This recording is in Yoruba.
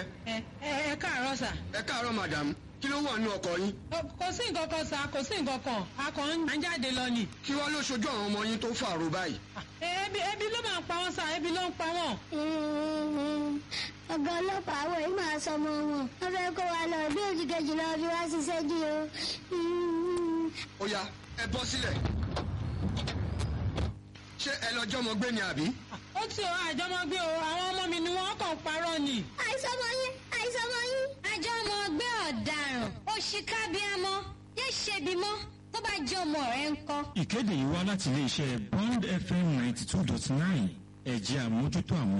ẹ ẹ ẹ káàárọ̀ sà. ẹ káàárọ̀ madam kí ló wà nínú ọkọ̀ yín Ọ, kò sí nǹkan kan sà kò sí nǹkan kan a kàn ń jáde lọ ni. kí wàá ló ṣojú àwọn ọmọ yín tó fàrò báyìí. Ẹ, ebi ebi ló máa ń pa wọn sà ebi ló ń pa wọn. ọ̀gá ọlọ́pàá àwọn yìí máa sọ ọmọ wọn wọ́n fẹ́ kó wa lọ bí oṣù kejì lọ fi wá ṣiṣẹ́ jí o. ó yá ẹ bọ́ sílẹ̀. ṣé ẹ lọ́jọ́ mọ gbé ni àbí. ó ti o àjọmọgbé o àwọn ọmọ mi ni wọ́n kàn ń parọ́ ni. àìsàn ọmọ yín àìsàn ọmọ yín. àjọ ọmọ ọgbẹ́ ọ̀daràn òṣìkàbíàmọ yé ṣebi mọ́ tó bá jẹ́ ọmọ rẹ̀ ń kọ́. ìkéde yìí wá láti iléeṣẹ́ bond fm ninety two dot nine ẹ̀jẹ̀ àmójútó àwọn